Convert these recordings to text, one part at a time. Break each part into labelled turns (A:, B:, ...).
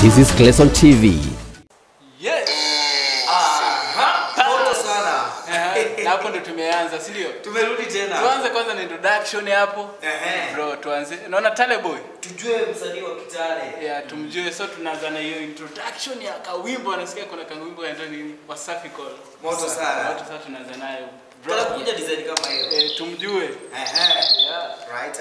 A: This is Clayson TV.
B: Yes.
C: Moto sana.
B: Ehe, na hapo ndo tumeanza, si ndio?
C: Tumerudi tena.
B: Tuanze kwanza na introduction hapo.
C: Ehe.
B: Bro, tuanze. Naona Tale Boy.
C: Tujue msanii wa Kitale.
B: Ya tumjue so tunaanza na hiyo introduction ya kawimbo anasikia kuna kawimbo kanaitwa nini? Wasafi Call.
C: Moto sana.
B: Watu sasa tunaanza nayo. Bro.
C: Tunataka kuja design kama hiyo.
B: Eh, tumjue.
C: Ehe.
B: Yeah.
C: Right.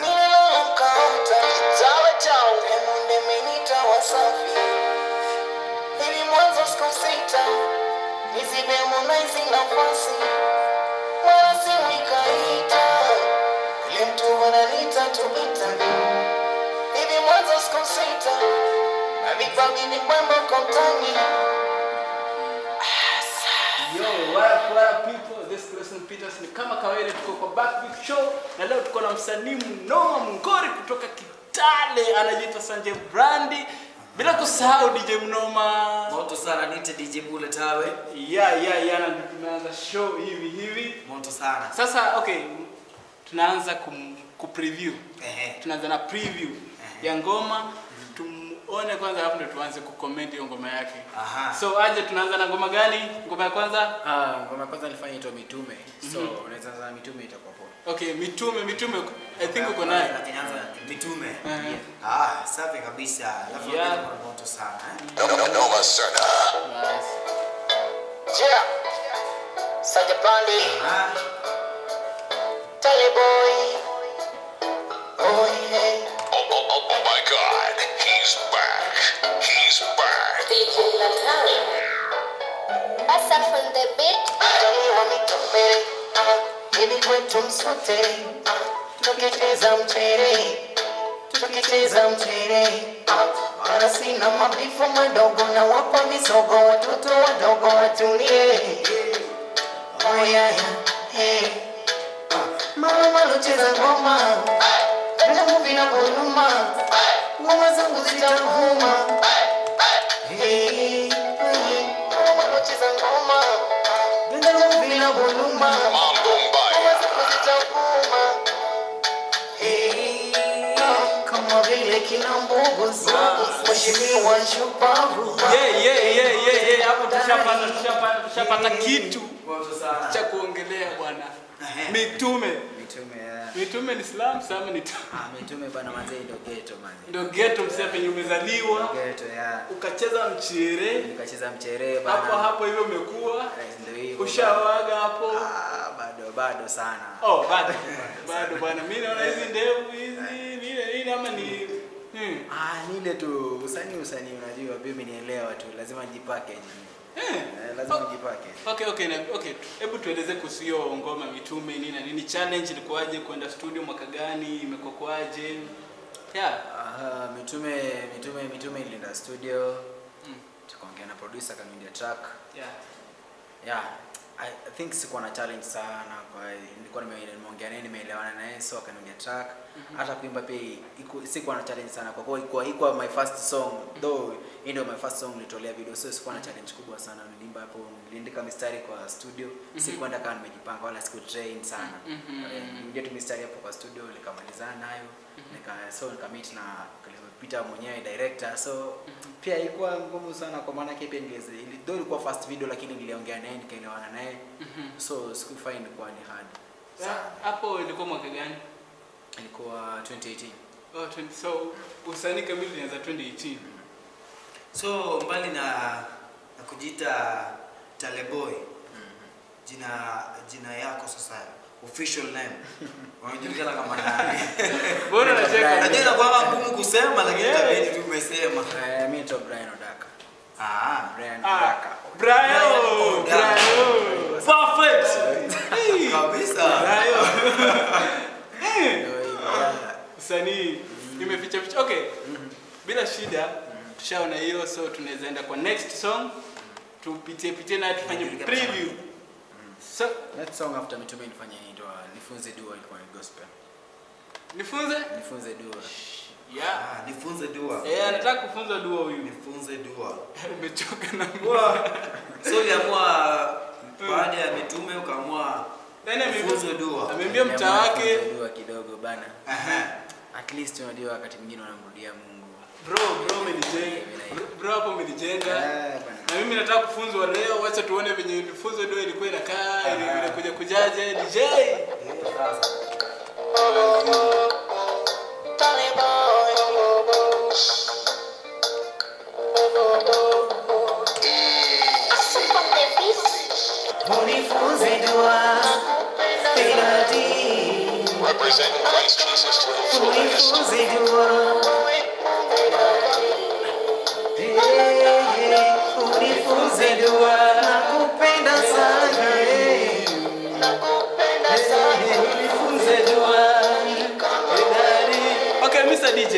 B: Yo, what up, what up people? This is Clayson Peters. Ni kama kawaida tuko kwa Backbeat Show na leo tuko na msanii mnoma mngori kutoka Kitale anajiita Sanjay Brandi. Bila kusahau DJ Mnoma.
C: Moto sana nite DJ Bule Tawe.
B: ya ya ya na ndio tumeanza show hivi hivi
C: Moto sana.
B: sasa okay tunaanza kum, ku preview
C: Ehe.
B: tunaanza na preview ya ngoma tumuone kwanza alafu ndio tuanze kucomment hiyo ngoma yake
C: Aha.
B: so aje tunaanza na ngoma gani ngoma ya kwanza
D: Ah, ngoma ya kwanza nilifanya itwa mitume so unaweza anza na mitume itakuwa poa
B: okay mitume mitume i think uko naye
C: Inaanza mitume.
B: Ehe.
C: Ah, safi kabisa. Alafu
B: Yeah.
C: yeah. moto sana. Eh?
E: Noma sana.
B: Basi.
C: Ah,
E: Oh, oh, oh, oh my god. He's back. He's back.
F: DJ Latari. Asaf on the beat.
G: Ili kwetu msote tukicheza mchere tukicheza mchere wala sina mabifu madogo na wapa visogo watoto wadogo watulie oyaya hey. mama malocheza ngoma vinamu vinavyoluma ngoma zangu zitavuma Hey, hey. mama malocheza ngoma vinamu vinavyoluma
E: Mambo mbaya.
G: kama vile kina mbuguzi mheshimiwa shupavu
B: yeah yeah yeah yeah yeah hapo tushapata tushapata tushapata kitu
C: moto sana.
B: cha kuongelea bwana
C: Ehe.
B: mitume
D: mitume ya
B: mitume ni Islam sama ni
D: ah, mitume bana manzee ndio ghetto manzee
B: ndio ghetto msee penye umezaliwa
D: ghetto ya
B: ukacheza mchere
D: nikacheza mchere bana
B: hapo hapo hivyo umekuwa
D: Eh, ndio hivyo
B: ushawaga hapo
D: ah, bado bado sana
B: oh bado bado bwana mimi naona hizi ndevu hizi nini nini ama ni hmm.
D: ah, ni ile tu usanii usanii unajua mimi nielewa tu lazima nijipake
B: Eh.
D: eh, lazima nijipake
B: Okay, okay, na, okay. Hebu tueleze kuhusu hiyo ngoma mitume nini na nini, challenge ilikuwaje kwenda studio mwaka gani, imekuwa kwaje? Yeah.
D: Aha, mitume mitume mitume ilienda studio
B: Mm.
D: tukaongea na producer akaniambia track
B: Yeah.
D: yeah I, I think sikuwa na challenge sana kwa nilikuwa nime- nimeongea naye nimeelewana naye so akaniambia track hata kuimba pia iku- sikuwa na challenge sana kwa kuwa ikuwa, ikuwa my first song though hii ndio my first song nilitolea video so sikuwa na challenge kubwa sana niliimba hapo niliandika mistari kwa studio sikuenda kama nimejipanga wala siku train sana
B: Mhm.
D: Eh, niliingia tu mistari hapo kwa studio nikamalizana nayo nika so nikamit na Peter mwenyewe director so pia ilikuwa ngumu sana kwa maana yake pia ningeze ili though ilikuwa first video lakini niliongea naye nikaelewana naye so sikufind ilikuwa ni hard
B: Yeah,
D: sana
B: Hapo ilikuwa mwaka gani?
D: ilikuwa 2018
B: Oh, 20, so usanii kamili ulianza 2018.
C: So mbali na, na kujiita Taleboy, jina jina yako sasa official name unajulikana kama nani?
B: Mbona unacheka?
C: Najua inakuwa ngumu kusema lakini
B: Yeah.
C: itabidi tu umesema.
D: Eh, mimi naitwa Brian Odaka
C: Ah,
D: Brian
B: Ah,
D: Odaka
B: Brian,
C: Brian,
B: Brian. Perfect. Hey.
C: kabisa.
B: Brian. Eh.
D: Ndio hivyo, yeah.
B: Usanii imeficha ficha. Okay. Bila shida. Tushaona hiyo so tunaweza enda kwa next song. Tupitie pitie na tufanye preview. So,
D: Next song after mitume nifanye inaitwa nifunze dua ilikuwa ni gospel
B: nifunze?
D: nifunze dua
B: Yeah.
C: Ah, nifunze dua.
B: Eh, anataka kufunza dua huyu.
C: Nifunze dua.
B: Umechoka na
C: Dua. So uliamua baada ya mitume ukaamua
B: Yaani ame-
C: nifunze dua.
B: Ameambia mtaa wake
D: Nifunze dua kidogo bana
C: Aha.
D: at least unajua wakati mwingine unamrudia Mungu
B: bro bro umenijenga. Bro, bro ulijenga
D: Eh, bana.
B: na mimi nataka kufunzwa leo wacha tuone venye funzo ndio ilikuwa inakaa ili inakuja kujaje DJ
F: From the beat.
G: unifunze dua Penalty.
E: Representing Christ Jesus to the fullest.
G: unifunze dua Eh, eh, unifunze dua nakupenda sana eh. Eh, unifunze dua
B: okay Mr DJ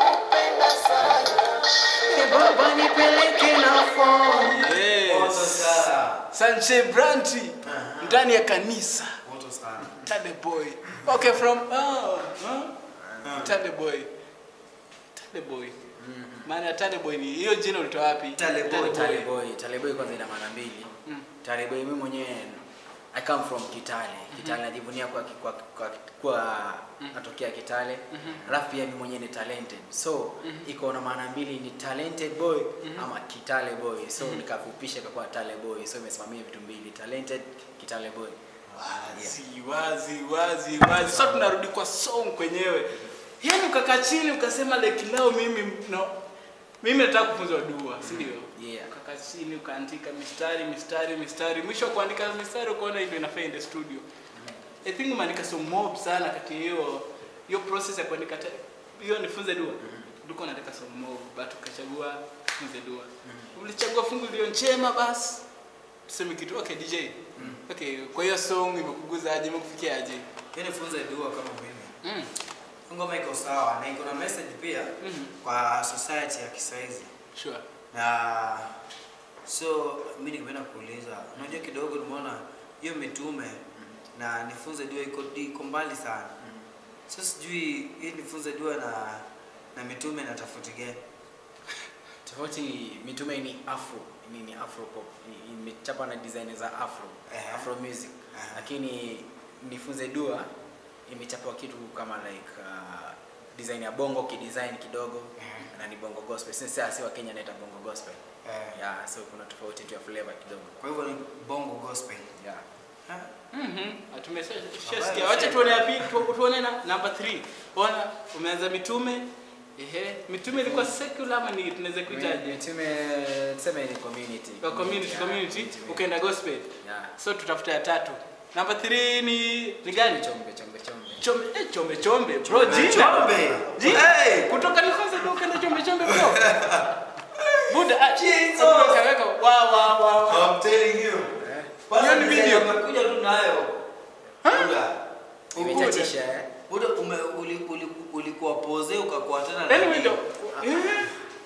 G: Eh, baba nipeleke na phone
C: Moto
B: yes
C: sana.
B: Sanche Branti ndani ya kanisa
C: Moto sana.
B: Tade boy okay from oh, huh? Tade boy Tade boy maana Tade boy ni hiyo jina ulitoa wapi
C: Tade boy.
D: Taleboy, Taleboy kwanza ina maana mbili. Taleboy mimi mwenyewe I come from Kitale. Kitale najivunia kwa kwa kwa, kwa natokea Kitale. Alafu pia mimi mwenyewe ni talented. So iko na maana mbili ni talented boy ama Kitale boy. So nikafupisha kwa Tale boy. So imesimamia vitu mbili, talented Kitale boy.
B: wazi wazi wazi wazi sasa tunarudi kwa song kwenyewe yaani ukakaa chini ukasema like leo mimi no mimi nataka kufunzwa dua si ndio
D: Yeah.
B: ukakaa chini ukaandika mistari mistari mistari mwisho wa kuandika mistari ukaona ndio inafaa in the studio i think umeandika so mob sana kati ya hiyo hiyo process ya kuandika te- hiyo nifunze dua ulikuwa unaandika so mob but ukachagua funze dua ulichagua fungu iliyo njema basi tuseme kitu okay DJ okay kwa hiyo song imekuguza aje imekufikia aje
C: Yaani funza dua kama mimi.
B: mm.
C: Ngoma iko sawa na iko na message pia
B: Mhm.
C: kwa society ya kisaizi.
B: sure
C: Na so mimi ningependa kuuliza, unajua kidogo nimeona hiyo mitume na nifunze dua iko iko mbali sana. So sijui hii nifunze dua na na mitume na tofauti gani?
D: Tofauti mitume ni afro, ni, ni afro pop. Ni- Imechapa na design za afro,
C: Ehe.
D: afro music.
C: Ehe.
D: Lakini nifunze dua imechapa kitu kama like uh, design ya bongo kidesign kidogo
C: Ehe.
D: na ni bongo gospel. Sasa si wa Kenya naita bongo gospel.
C: Eh,
D: Yeah, so kuna tofauti tu ya flavor kidogo.
C: Kwa hivyo ni bongo gospel.
D: Yeah.
C: Ha?
B: Mhm. Tumesikia.
C: Habari
B: Wacha
C: zetu.
B: tuone ya pili, tu- tuone na number 3. Ona umeanza mitume. Ehe, mitume ilikuwa secular ama ni tunaweza kuitaje?
D: Mitume tuseme ni community.
B: Kwa community
D: Yeah,
B: community
D: mitume.
B: ukaenda gospel.
D: Yeah.
B: So tutafuta ya tatu. Number 3 ni ni gani?
D: Chombe chombe chombe.
B: Chombe, eh, chombe chombe bro, jina.
C: Chombe.
B: Jina.
C: Hey!
B: Kutoka nifunze ndio ukaenda chombe chombe bro. Buda, ah,
C: Jesus.
B: Buda kaweka wa wa wa.
C: I'm telling you.
B: Hiyo ni video.
C: Umekuja tu nayo. Buda.
D: Imechachisha eh.
C: Buda ume uli, uli, ulikuwa pose ukakuwa tena na
B: Anyway,
C: nini?
B: ndo. Eh.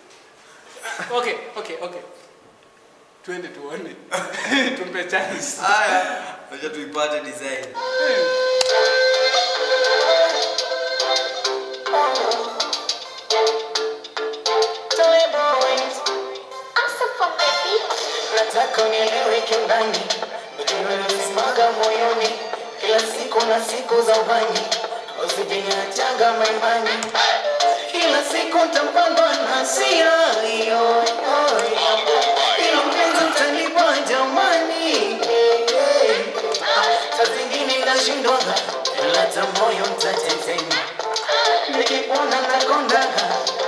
B: Okay, okay, okay. Twende tuone. Tumpe chance.
C: Haya, acha tuipate design.
F: Also from the beat.
G: nataka unieleweke ndani ulisimanga moyoni kila siku na siku za ubani usijiniachanga maimani kila siku ntapandwa na hasira hiyo ilo mpenzi utanipa jamani Ah, saa zingine nashindwaga lata moyo mtatetema nikikuona nakondaga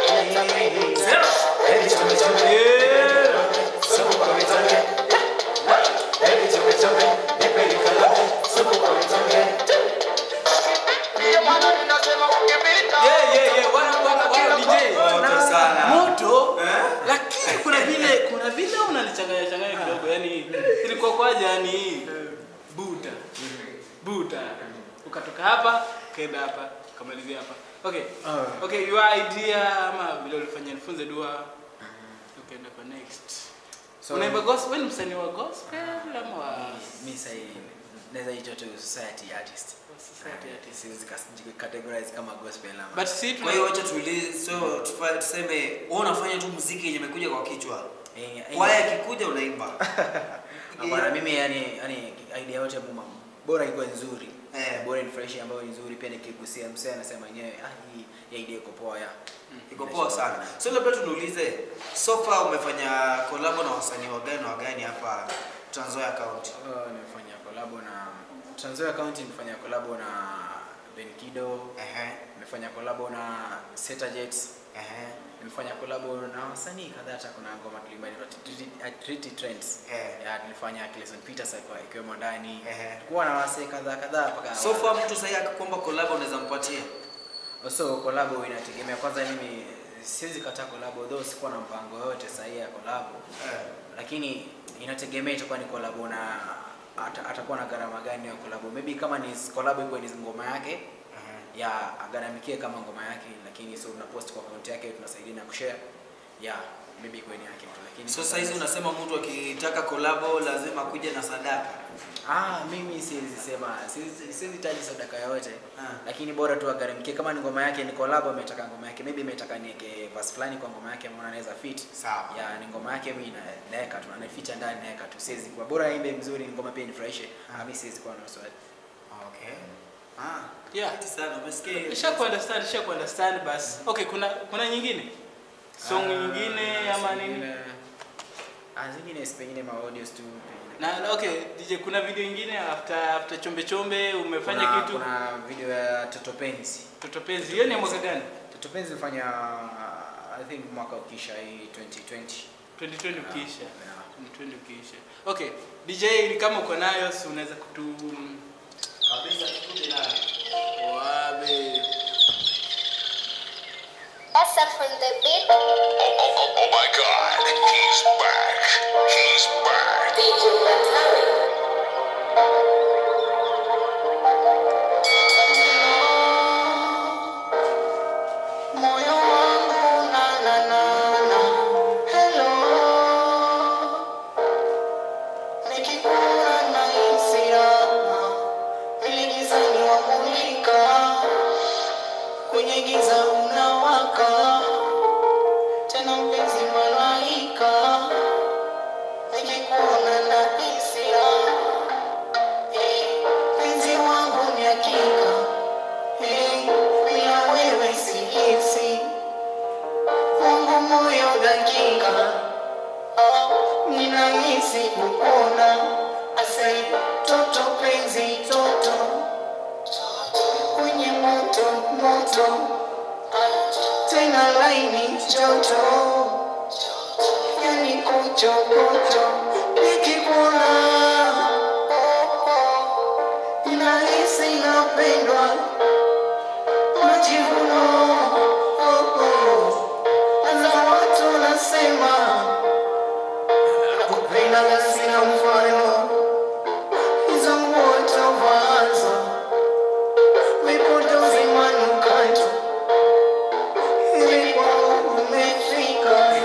G: Hey, chome, chome. Supu kwa vitonge. Hey, chome, chome. Nipe nikalabe. Supu kwa vitonge.
B: Yeah, yeah, yeah. Wana wana wana DJ.
C: Moto sana.
B: Moto.
C: Eh?
B: Lakini kuna vile kuna vile unanichanganya changanya kidogo. Yaani ilikuwa kwaje yani buta. Buta. Ukatoka hapa, kaenda hapa, kamalizia hapa. Okay. Okay, your idea ama vile ulifanya nifunze dua. Ukaenda kwa next.
D: So-
B: Unaimba gospel, wewe ni msanii wa gospel ama wa
D: mi sahi naweza itwa tu society artist
B: society artist?
D: siwezi kas- categorize kama gospel ama
B: But see
C: Kwa hiyo acha tuulize, so tufa- tuseme wewe unafanya tu muziki yenye imekuja kwa kichwa.
D: Eh, eh,
C: Kwaya ikikuja unaimba.
D: hapana mimi yani yani idea yote muma bora ikuwe nzuri
C: Eh.
D: bora nifurahishe ambayo ni nzuri pia nikigusia msee anasema yenyewe ah hii ya idea iko poa ya
C: iko poa sana so labda tunuulize so far umefanya kolabo na wasanii wagani wagani hapa Trans Nzoia County
D: Uh, nimefanya kolabo na Trans Nzoia County nimefanya kolabo na Ben Kido
C: ehe
D: nimefanya kolabo na Seta Jets
C: ehe
D: nimefanya kolabo na wasanii kadhaa hata kuna ngoma tulimba inaitwa Treaty- uh, Treaty Trends
C: Eh.
D: ya tulifanya Clayson Peters alikuwa ikiwemo ndani
C: Ehe.
D: tulikuwa na wasee kadhaa kadhaa mpaka
C: so far mtu sasa akikomba kolabo unaweza mpatia
D: so kolabo inategemea kwanza mimi siwezi kataa kolabo though sikuwa na mpango yote sahihi ya kolabo
C: eh
D: lakini inategemea itakuwa ni kolabo na ata- atakuwa na gharama gani ya kolabo maybe kama ni kolabo iko ni ngoma yake
C: ehe
D: ya agharamikie kama ngoma yake lakini so una post kwa account yake tunasaidia na kushare ya maybe iko ni yake tu lakini
C: so sasa hizi unasema mtu akitaka kolabo lazima kuja na sadaka
D: ah mimi siwezi sema siwezi siwezi taji sadaka yoyote
C: Ah.
D: lakini bora tu agharamikie kama ni ngoma yake ni collab ametaka ngoma yake maybe ametaka niweke verse fulani kwa ngoma yake maana anaweza fit
C: Sawa.
D: ya ni ngoma yake mimi na naeka tu anaificha ndani naeka tu siwezi kwa bora aimbe mzuri ngoma pia nifurahishe ah mimi siwezi kuwa na swali
C: okay ah
B: Yeah.
C: Asante sana umesikia
B: Nisha ku understand, nisha ku understand basi. Okay, kuna kuna nyingine? Song nyingine ama nini?
D: ah zingine si pengine ma audios tu pengine
B: Na na- okay, DJ kuna video nyingine after after chombe chombe umefanya
D: kuna,
B: kitu
D: kuna video ya Toto Penzi
B: Toto Penzi. Hiyo ni ya mwaka gani?
D: Toto Penzi nilifanya uh, I think mwaka ukisha hii 2020
B: 2020 ukiisha.
D: Yeah.
B: 2020 ukiisha. Okay, DJ ni kama uko nayo si unaweza kutu
C: kabisa tukuje nayo
B: wabe.
F: Asa from the beat.
E: Oh, oh my god, he's back. He's back.
F: DJ Batari. Moyo wangu na na na na hello nikikuona nahisi raha vile gizani wamulika kwenye giza unawaka tena mpenzi malaika nikikuona nahisi raha Eh, mpenzi wangu ni hakika Eh, bila wewe sihisi wangu moyo dakika Ah, ninahisi kupona ase toto penzi toto kwenye moto moto Ah, tena laini joto yani kuchokocho nikikuona ninahisi napendwa majivuno oh, oh. na watu nasema kupenda sina mfano hizo nguo tovazo vipodozi manukato ilikuwa umefika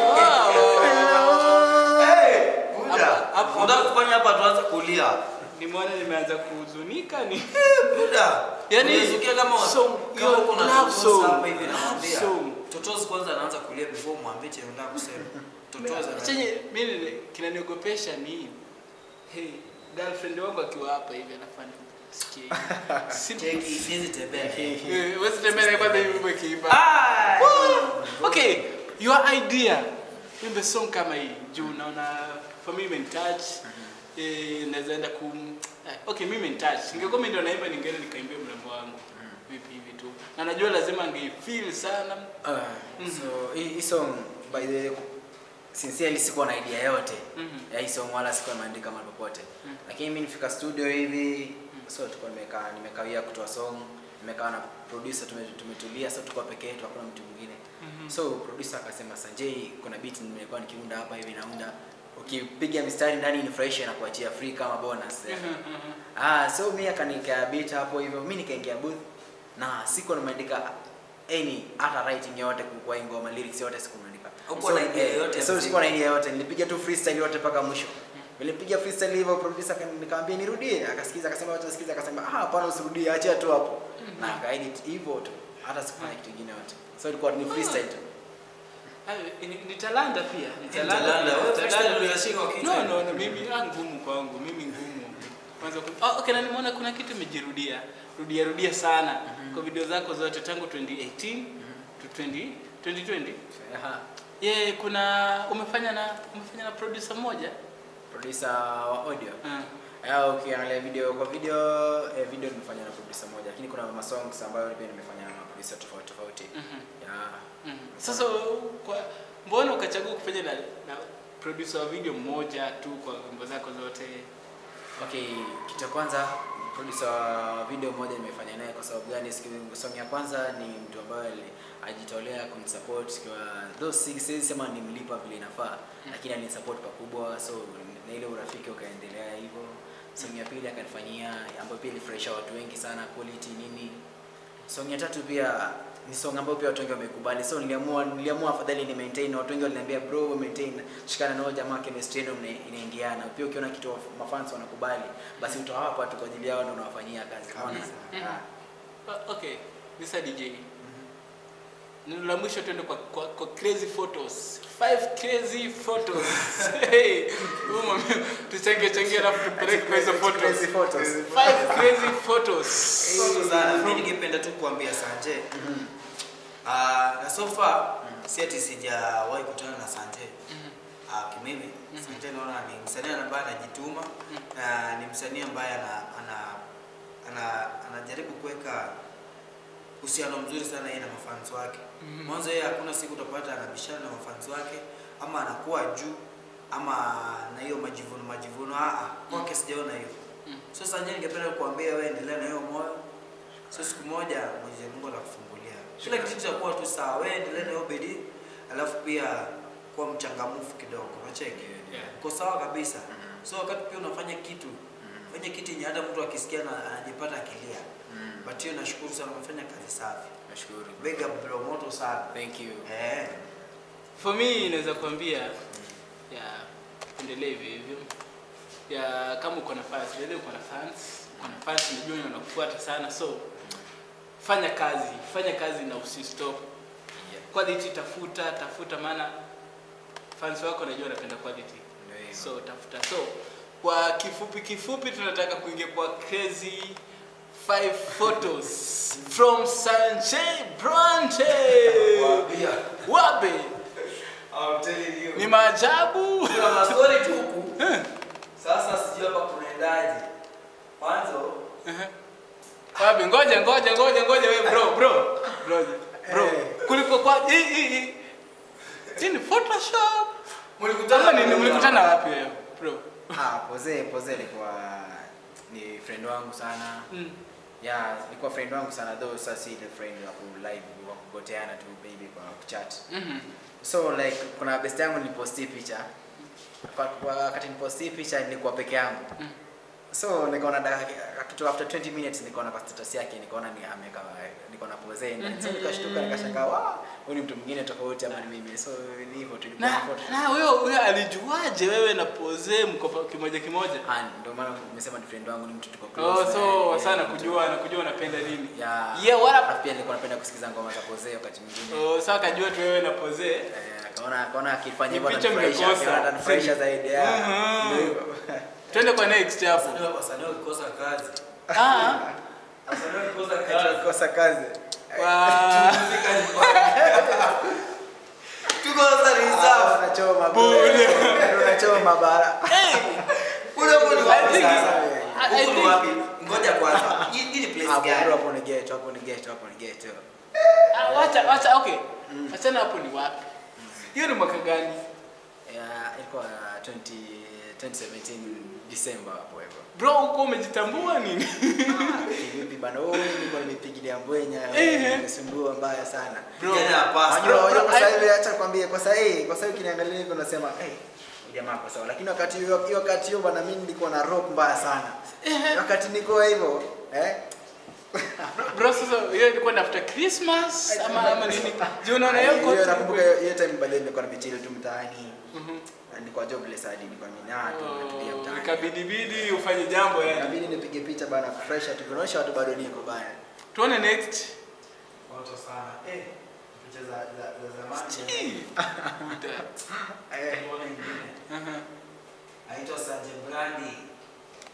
F: Hello.
C: hey buda
B: Hapa- hapa-
C: buda kufanya hapa tuanze kulia
B: Nimeona nimeanza kuhuzunika ni
C: buda
B: Yaani,
C: Unasikia kama
B: song,
C: kama
B: hiyo
C: kuna
B: love
C: totozi
B: song.
C: hapa hivi
B: Love
C: namwambia
B: song.
C: totozi kwanza anaanza kulia before mwambie chenye unataka kusema totozi ana-
B: chenye mimi kinaniogopesha ni hey, girlfriend wangu akiwa hapa hivi anafanya sikie.
C: cheki siwezi tembea
B: Eh, wewe tembea naye kwanza hivi wimbo ikiimba.
C: ah
B: Okay, your idea wimbe song kama hii juu naona for me imenitouch eh, naweza enda ku eh, okay mimi imenitouch ningekuwa mimi ndio naimba ningeenda nikaimbia mrembo wangu vipi hivi tu na najua lazima angefeel sana
D: Uh, so hii hii song by the way sincerely sikuwa na idea yote
B: Mhm.
D: ya hii song wala sikuwa nimeandika mahali popote
B: Mhm.
D: lakini mimi nifika studio hivi so tulikuwa nimekaa nimekawia kutoa song nimekaa na producer tume, tumetulia so tulikuwa peke yetu hakuna mtu mwingine so producer akasema Sanjay kuna beat nimekuwa nikiunda hapa hivi naunda ukipiga mistari ndani nifurahishe na kuachia free kama bonus Ah, so mi akanika beat hapo hivyo, mi nikaingia booth na siko nimeandika any hata writing yote kwa hii ngoma lyrics yote siku nimeandika.
C: Hukuwa na idea
D: eh,
C: yote ya
D: So
C: muziki?
D: sikuwa na idea yote, nilipiga tu freestyle yote mpaka mwisho. Nilipiga freestyle hivyo producer akani- nikamwambia nirudie, akasikiza akasema wacha sikiza akasema ah hapana usirudie, achia tu hapo. Na akaedit hivyo tu. Hata sikufanya kitu kingine yote. So ilikuwa ni freestyle tu.
B: Hayo, ni, ni talanta pia ni
C: Ni
B: talanta
C: talanta.
B: pia.
C: Wewe
B: Talanta
C: freestyle
B: pia.
C: unashika kichwa
B: no
C: hivi.
B: no no mimi ah ngumu kwangu mimi ngumu kwanza ku- oh, okay na nimeona kuna kitu imejirudia rudia rudia sana kwa video zako zote tangu 2018 to 20 2020
D: Aha.
B: yeah, kuna umefanya na umefanya na producer mmoja
D: producer wa audio
B: uh,
D: Ah, ukiangalia video kwa video eh, video nimefanya na producer moja lakini kuna masongs ambayo pia nimefanya na producer tofauti tofauti
B: Mhm.
D: yeah.
B: mm. Sasa kwa mbona ukachagua kufanya na, na producer wa video mmoja tu kwa wimbo zako zote?
D: Okay, kitu cha kwanza producer wa video moja nimefanya naye kwa sababu gani? Siku- Song ya kwanza ni mtu ambaye ali- ajitolea kunisupport kwa though si siwezi sema nimlipa vile inafaa, lakini alinisupport pakubwa, so na ile urafiki ukaendelea hivyo. Song ya pili akanifanyia ambayo pia ilifurahisha watu wengi sana, quality nini. Song ya tatu pia ni song ambayo pia watu wengi wamekubali, so niliamua niliamua afadhali ni maintain. Watu wengi waliniambia bro, maintain, shikana na huyo jamaa, chemistry yenu ina- inaingiana. Pia ukiona kitu wa- mafans wanakubali, basi utawapa tu kwa ajili yao, ndio unawafanyia kazi. Unaona?
B: Mhm.
D: Ah.
B: Uh, okay, Mr. DJ. Neno la mwisho tuende kwa, kwa, kwa crazy photos. Five crazy photos. hey, huyu mami- tuchangie changie alafu tupeleke kwa hizo photos.
D: Crazy photos.
B: Five crazy photos.
C: Asante sana. Mimi ningependa tu kuambia Sanje. Ah, na so far si ati sijawahi kutana na Sanje. Ah, kimimi Sanje naona ni msanii ambaye anajituma na ni msanii ambaye ana ana ana anajaribu kuweka uhusiano mzuri sana yeye na mafans wake. Mwanzo yeye hakuna siku utapata anabishana na mafans wake ama anakuwa juu ama na hiyo majivuno majivuno. Ah, ah, kwake sijaona hiyo. So Sanje, ningependa kukuambia wewe endelea na hiyo moyo. So siku moja Mwenyezi Mungu atakufungulia. Kila kitu kitakuwa tu sawa. Wewe endelea na hiyo bidii, alafu pia kuwa mchangamfu kidogo. Unacheki?
B: Yeah.
C: Uko sawa kabisa. So wakati pia unafanya kitu, fanya kitu yenye hata mtu akisikia na anajipata akilia. But hiyo nashukuru sana umefanya kazi safi.
D: Nashukuru.
C: Big up bro, moto sana.
D: Thank you.
C: Eh.
B: For me naweza kuambia ya endelee hivyo hivyo. Ya kama uko na fans, wewe uko na fans, uko na fans najua wanakufuata sana so fanya kazi, fanya kazi na usistop. Quality tafuta, tafuta maana fans wako najua wanapenda quality.
D: Ndio hivyo.
B: So tafuta. So kwa kifupi kifupi tunataka kuingia kwa crazy five photos from Sanjay Brande. Wabe
C: I'm telling you.
B: ni maajabu.
C: Kuna maswali tu huku. Sasa sijui hapa kunaendaje. Mwanzo
B: Wabe ngoja ngoja ngoja ngoja wewe bro bro bro bro
D: Eh.
B: kuliko kwa hii hii hii hii ni Photoshop.
C: mlikutana
B: Sasa nini mlikutana wapi wewe bro?
D: Ah, Poze Poze alikuwa ni friend wangu sana.
B: Mm.
D: Yeah, alikuwa friend wangu sana though sasa si ile friend wa ku live wa kugoteana tu baby kwa chat.
B: Mhm.
D: So like kuna best yangu niliposti picha. Kwa, kwa wakati niliposti picha nilikuwa peke yangu.
B: Mm.
D: So nikaona da- kitu after 20 minutes nikaona kwa status yake nikaona ni ameka niko na pose ndani. So nikashtuka nikashangaa, wow, huyu ni mtu mwingine tofauti ama ni mimi. So ni hivyo tulikuwa
B: Na
D: photo.
B: na huyo huyo alijuaje wewe na pose mko pa- kimoja kimoja?
D: Ah, ndio maana nimesema ni friend wangu ni mtu tuko
B: Oh,
D: close.
B: so
D: naye,
B: sana
D: mtu-
B: kujua na kujua unapenda nini.
D: Yeah.
B: Yeah, what up?
D: Alafu pia nilikuwa napenda kusikiza ngoma za Poze wakati mwingine.
B: Oh, sasa akajua tu wewe na pose.
D: Eh, akaona akaona akifanya hivyo
B: Ni picha
D: ananifurahisha,
B: mmekosa.
D: akaona atanifurahisha zaidi. Yeah.
B: Mhm.
D: Ndio hivyo.
B: Twende kwa next hapo.
C: wasanii wasanii wakikosa kazi.
B: Ah.
C: Wasanii wakikosa
D: Ati
C: kazi.
D: kukosa kazi.
B: Wa
C: Tuko sasa reserve.
D: Unachoma
B: Bure.
D: Unachoma bara.
C: Ule hapo ni
B: I
C: wapi
B: think
C: sasa?
B: I- I
C: Huku ni
B: think-
C: wapi? Ngoja kwanza. Hii hii ni place
D: Hapo bro,
C: gani?
D: hapo ni ghetto, hapo ni ghetto, hapo ni ghetto.
B: Ah, wacha wacha okay. Achana hapo ni wapi? Hiyo ni mwaka gani?
D: Yeah, ilikuwa 20 2017 December hapo hivyo.
B: Bro, uko umejitambua nini?
D: Kivipi bana? Oh, nilikuwa nimepigilia mbwenya,
B: Ehe.
D: nimesumbua mbaya sana.
B: Bro.
C: Kijana ya pasta.
D: Unajua, unajua kwa
B: I-
D: sasa hivi acha nikwambie kwa sasa hii, kwa sasa hivi ukiniangalia hivi unasema, "Eh, huyu jamaa kwa sawa." Lakini wakati hiyo hiyo wakati hiyo bana mimi nilikuwa na rock mbaya sana. Wakati niko hivyo, eh?
B: Bro, sasa hiyo ilikuwa ni after Christmas ama ama nini? Je, unaona hiyo
D: Hiyo
B: kote?
D: nakumbuka hiyo hiyo time bado nilikuwa napichili tu mtaani.
B: Mhm.
D: Na Nilikuwa jobless hadi nilikuwa mimi na tu natulia
B: Oh,
D: mtaani.
B: Ikabidi bidi ufanye jambo yani.
D: Inabidi nipige picha bana kufresha tu. Kuonyesha watu bado niko bana.
B: Tuone next.
C: Moto sana. Eh, picha za za za zamani.
B: Chii.
D: Eh.
C: Mbona ingine?
B: Aha.
C: Aitwa Sanjay Brandi.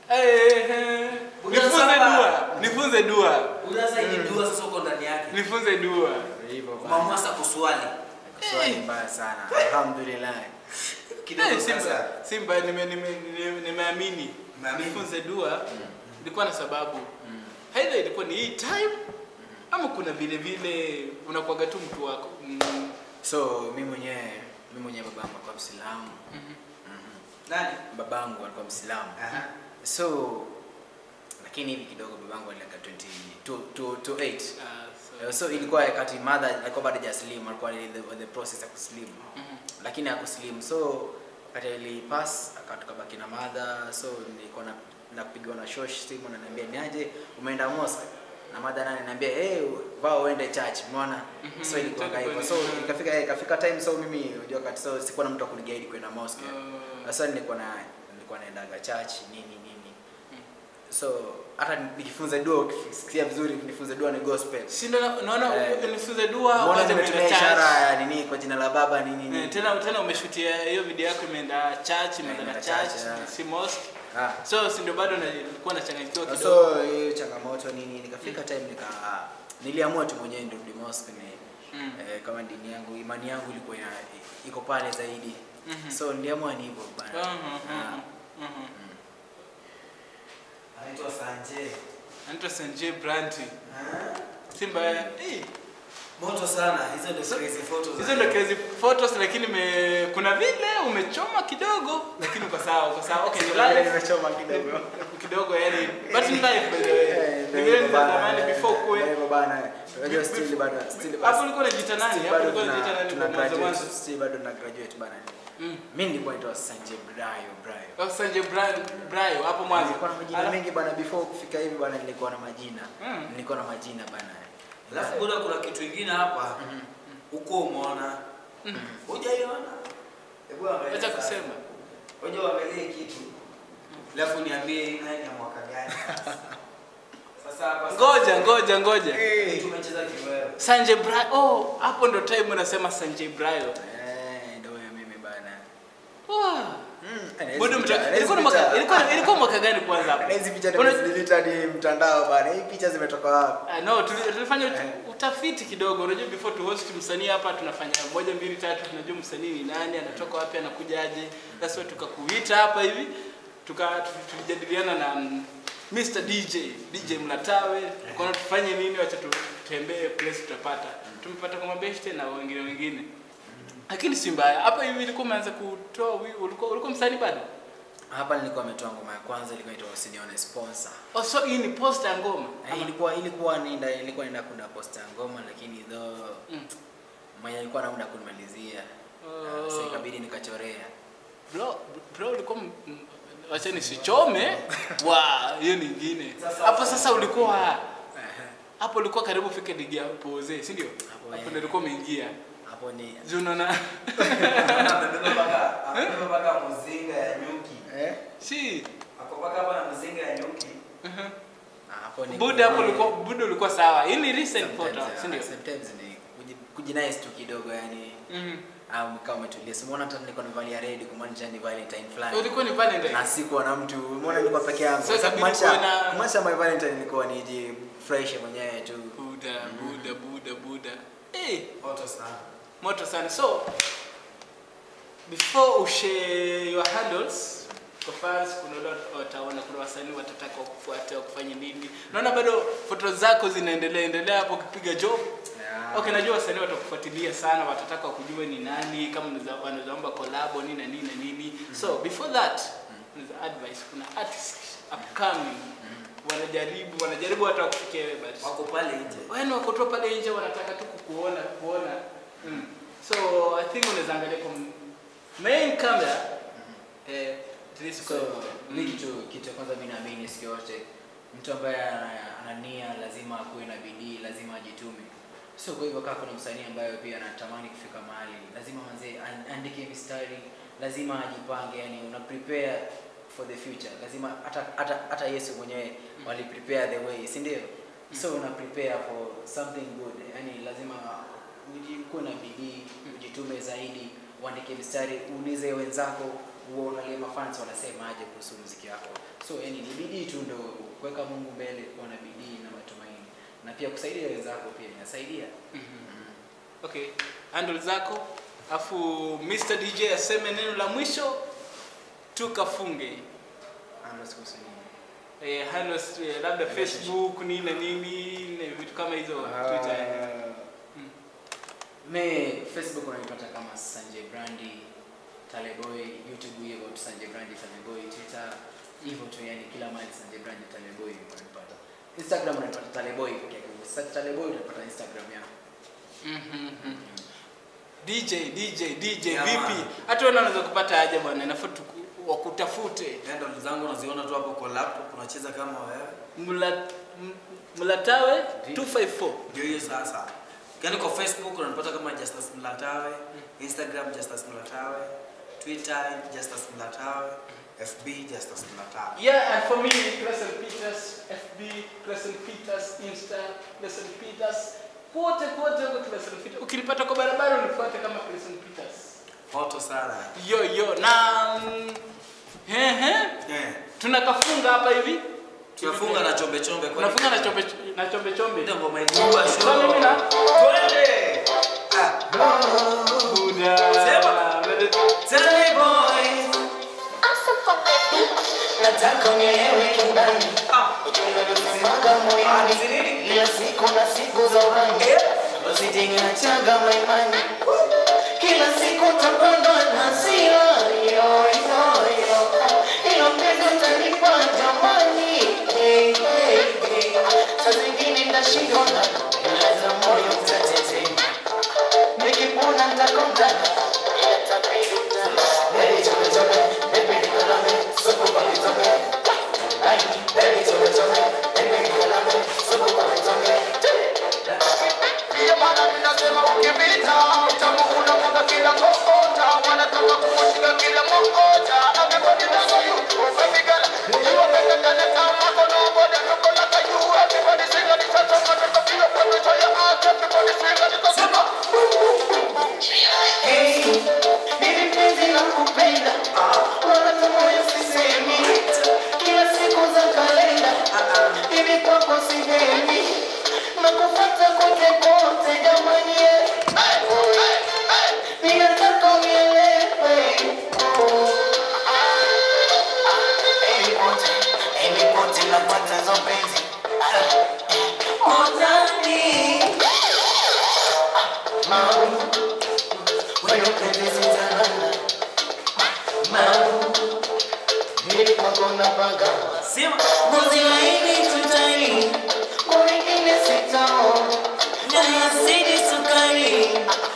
B: Eh, eh. Nifunze dua. Nifunze dua.
C: Unaweza hii dua sasa uko ndani yake.
B: Nifunze dua.
D: Hivyo
C: Umeamua sasa kuswali.
D: Swali mbaya sana. Alhamdulillah.
C: Kidogo
B: Eh, Simba,
C: sasa.
B: Simba nime- nime- nime- nimeamini.
C: Umeamini?
B: Nifunze dua. Ilikuwa na sababu. Haidha ilikuwa ni hii time ama kuna vile vile unakuwaga tu mtu wako. Mm.
D: So mimi mwenyewe mimi mwenyewe babangu alikuwa Mwislamu.
C: Nani?
D: Babangu alikuwa Mwislamu.
C: Aha.
D: So lakini hivi kidogo babangu alika 20 to to to 8.
B: Ah,
D: Uh, so ilikuwa wakati mother alikuwa bado hajaslim alikuwa in the, the process ya kuslim
B: Mhm.
D: lakini hakuslim so wakati alipass akatukabaki na mother so nilikuwa na napigiwa na shosh simu ananiambia niaje umeenda mosque na mother nani ananiambia hey vao uende church umeona
B: Mhm,
D: so ilikuwa
B: tena
D: hivyo so
B: kweli.
D: ikafika eh, ikafika time so mimi unajua wakati so sikuwa na mtu akuniguide kwenda mosque
B: Ah.
D: sasa nilikuwa na nilikuwa naendaga church nini nini so hata nikifunza dua ukisikia vizuri nifunze dua ni gospel
B: Si ndo na- naona
D: Eh.
B: nifunze dua
D: Mbona
B: kwanza
D: nimetumia
B: umeenda church.
D: ishara ya nini kwa jina la baba nini
B: Eh,
D: nini.
B: tena tena umeshutia hiyo video yako imeenda church imeenda na
D: imeenda
B: church
D: church, yeah.
B: si mosque
D: Ah.
B: so si ndio bado na- nilikuwa nachanganyikiwa kidogo
D: So hiyo changamoto nini nikafika time nika niliamua tu mwenyewe nirudi mosque ni
B: Mm.
D: eh, kama dini yangu imani yangu ilikuwa ina, iko pale zaidi.
B: Mhm.
D: So niliamua ni hivyo bana.
B: Mhm,
D: Ah.
B: mhm, mhm.
C: Anaitwa Sanje.
B: anaitwa Sanjay Branti
C: Ah.
B: Simba eh,
C: Moto sana. Hizo ndio
B: So-
C: crazy photos.
B: hizo ndio crazy photos lakini me, kuna vile umechoma kidogo lakini uko sawa uko sawa okay ni
D: Vile
B: live
D: nimechoma kidogo.
B: kidogo yani but ni live by the way
D: Eh,
B: ni
D: ndio
B: vile
D: hivyo bana,
B: nilitamani
D: eh,
B: before
D: ndio
B: kuwe
D: hivyo bana. Unajua still bado still
B: hapo ulikuwa unajiita nani
D: still
B: hapo
D: bado
B: ulikuwa
D: tuna-
B: unajiita nani
D: tuna
B: kwa mwanzo
D: graduate,
B: mwanzo
D: still bado na graduate bana.
B: Mm.
D: Mimi nilikuwa naitwa Sanjay Brayo Brayo.
B: Oh, Sanjay Brian Brayo hapo mwanzo
D: Nilikuwa na majina
B: Ala-
D: mengi bana before kufika hivi bana nilikuwa na majina.
B: Mm.
D: Nilikuwa na majina bana.
C: Alafu kuna kuna kitu kingine hapa. Huko umeona. Hujaiona? Hebu angalia.
B: acha
C: sasa.
B: kusema
C: Ngoja uangalie kitu. Alafu niambie hii nayo ni ya mwaka gani sasa. Sasa hapa
B: ngoja ngoja ngoja
C: Hey. Tumecheza kiwewe.
B: Sanjay Brayo oh hapo ndo time unasema Sanjay Brayo
D: Eh, ndio huyo mimi bana.
B: wow.
D: Mm,
B: Budu
D: picha-
B: mta-
D: hizi
B: ilikuwa ni
D: picha-
B: mwaka ilikuwa ilikuwa mwaka gani kwanza hapo?
D: na hizi picha
B: Una-
D: nimezidelete hadi mtandao bana. Hii picha zimetoka wapi?
B: Ah, no, tuli- tulifanya ut-
D: Eh.
B: utafiti kidogo. Unajua before to host msanii hapa tunafanya moja mbili tatu, tunajua msanii ni nani, anatoka wapi, anakuja aje. That's why tukakuita hapa hivi. Tuka tu- tulijadiliana na mm, Mr DJ, DJ Mlatawe, tukaona tufanye nini, wacha tu- tutembee place tutapata. Tumepata kwa mabeshte na wengine wengine. Lakini si mbaya. Hapa hivi ilikuwa umeanza kutoa wi- ulikuwa ulikuwa msanii bado?
D: Hapa nilikuwa nimetoa ngoma ya kwanza ilikuwa inaitwa Usinione Sponsor.
B: Oh, so hii ni poster ya ngoma.
D: Eh, ilikuwa ilikuwa nenda ilikuwa nenda kuna posta ya ngoma lakini though
B: Mm.
D: mwenye alikuwa anaunda kunimalizia.
B: Oh.
D: Uh, so ikabidi nikachorea.
B: bro bro ulikuwa m- m- wacha nisichome wa hiyo nyingine
C: Sasa-
B: hapo sasa ulikuwa hapo ulikuwa karibu fike ligi ya poze si ndio
D: Hapo,
B: hapo
D: eh.
B: ndio ulikuwa umeingia
D: Hapo ni
B: Juu unaona
C: Amebeba mpaka amebeba mpaka mzinga ya nyuki.
D: eh
B: si
C: Ako mpaka hapa na mzinga ya nyuki.
D: hapo ni
B: buda hapo ulikuwa buda ulikuwa sawa hii ni recent
D: Sometimes,
B: photo
D: yeah,
B: si ndio
D: Sometimes ni kuji- kujinice tu kidogo yani
B: Mhm.
D: au kama umetulia. So umeona hata nilikuwa nimevalia red kumaanisha ni Valentine fulani.
B: ulikuwa ni Valentine
D: na sikuwa na mtu umeona nilikuwa peke yangu
B: So
D: sasa
B: ikabidi
D: kumaanisha
B: kuwe na-
D: kumaanisha my valentine ilikuwa nijifurahishe mwenyewe tu
B: buda buda buda buda eh
C: Moto sana.
B: moto sana so before ushare your handles kwa fans kuna wale wataona kuna wasanii watataka kufuata kufanya nini naona bado foto zako zinaendelea endelea hapo ukipiga job
D: Yeah.
B: okay najua wasanii watakufuatilia sana watataka kujua ni nani kama unaweza- wanaweza omba collab nini na nini na nini so before that unaweza advice kuna artist upcoming wanajaribu wanajaribu hata kufikia wewe but
C: Wako pale nje.
B: wani wako tu pale nje wanataka tu kukuona kuona mm. so i think unaweza angalia kwa m- main camera eh, at least
D: so
B: kwa-
D: mi kitu kitu ya kwanza mi naamini siku yote mtu ambaye ana ana nia lazima akuwe na bidii lazima ajitume so kwa hivyo kaa kuna msanii ambaye pia anatamani kufika mahali lazima manzee an- andike mistari lazima ajipange yani una prepare for the future lazima hata hata hata yesu mwenyewe wali prepare the way si ndio so una prepare for something good yani lazima uji- kuwe na bidii ujitume zaidi uandike mistari uulize wenzako uangalie mafans wanasemaje kuhusu muziki wako so yani ni bidii tu ndo kuweka mungu mbele kuwa na bidii na matumaini na pia kusaidia wenzako pia inasaidia
B: okay handle zako afu mr dj aseme neno la mwisho tukafunge
D: Handles kuhusu nini?
B: eh, handles, eh, labda facebook nini na nini na vitu kama hizo twitter eh. Mm.
D: me facebook unanipata kama sanjay brandi taleboy youtube hivyo tu sanjay brandi taleboy twitter hivyo tu yani kila mahali sanjay brandi taleboy unanipata instagram unanipata taleboy peke yake search taleboy utapata instagram yangu
B: Mhm. dj dj dj
C: Yeah,
B: vipi
C: man.
B: hata wewe unaweza kupata aje bwana inafaa tuku- wakutafute
C: Handle zangu unaziona tu hapo kwa laptop unacheza kama wewe.
B: Mla- m- mlatawe 254
C: Ndio hiyo sasa. Yaani kwa Facebook unanipata kama Justus Mlatawe, Instagram Justus Mlatawe, Twitter Justus Mlatawe, FB Justus Mlatawe.
B: Yeah, and for me, Crescent Peters, FB, Crescent Peters, Insta, Crescent Peters, kote kote huko Crescent Peters. Ukinipata kwa barabara unifuate kama Crescent Peters.
C: Moto sana.
B: Yo yo na mm, hehe,
C: Eh.
B: tunakafunga hapa hivi.
C: Tunafunga na chombe chombe kwa.
B: Tunafunga na chombe na chombe chombe.
C: ndio ngoma inaitwa
B: Sasa
C: show.
B: mimi na
C: Twende. Ah,
B: Buda.
C: Sema. tell me boy.
F: Awesome from the beat.
G: nataka unielewe kindani
C: Ah,
G: unasimanga moyoni
C: nini?
G: kila siku na siku za uhani usijingachaga maimani kila siku tapandwa na hasira yoyoyo ilo mpenzi utanipa jamani hey, hey, hey. saa zingine ndashindwa na ilaza moyo utatetema nikipona ntakonda Baby, chome, chome, baby, nikalame, supu kwa kitonge. Ay, baby, chome, chome, baby, nikalame, supu kwa kitonge.
A: Ndiyo maana ninasema ukipita utamu unamwaga kila kokota, wanataka kukushika kila mokota. Everybody knows you, oh baby girl, you are better than the time I go nobody look like you. Everybody sing and it's a song and it's a feel of every time you ask. Everybody sing and it's a song.
G: Hey, mimi mpenzi nakupenda, wala tu moyo sisemi. Kila siku za kalenda, hivi kwako sihemi. Nakufuata kote kote, jamani, eh. Ninataka unielewe. Oh. Baby, pote, baby, pote, nafuata hizo penzi. Utani. Mau. Wewe penzi sitalala. Mau. Mimi kwako napagawa.
C: Sema.
G: Ngozi laini tutani. Kwa wengine sitaona. Na yazidi sukari.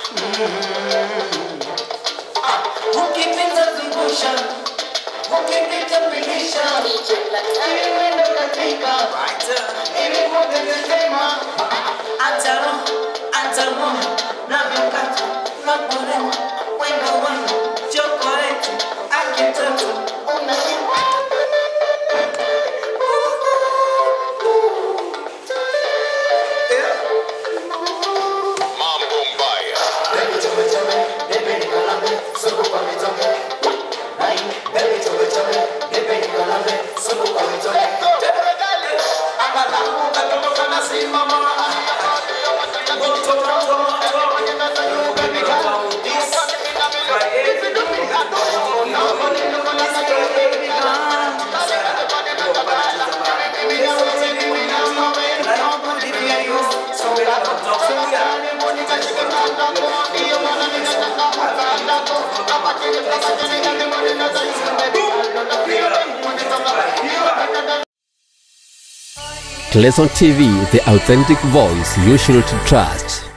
G: Ukipita zungusha, ukipita pigisha,
F: DJ Latam.
G: ili mwendo katika,
C: Right.
G: ili kote tetema. Ataro, ataro, navyokata, nakulewa, wendo wangu, chokoleti, akitoto, unanipa.
E: Mambo Mbaya.
G: Baby, chome, chome, baby, nikalame, supu kwa mitonge. Ai, baby, chome, chome, baby, nikalame, supu kwa mitonge.
H: Clayson TV, the authentic voice you should trust.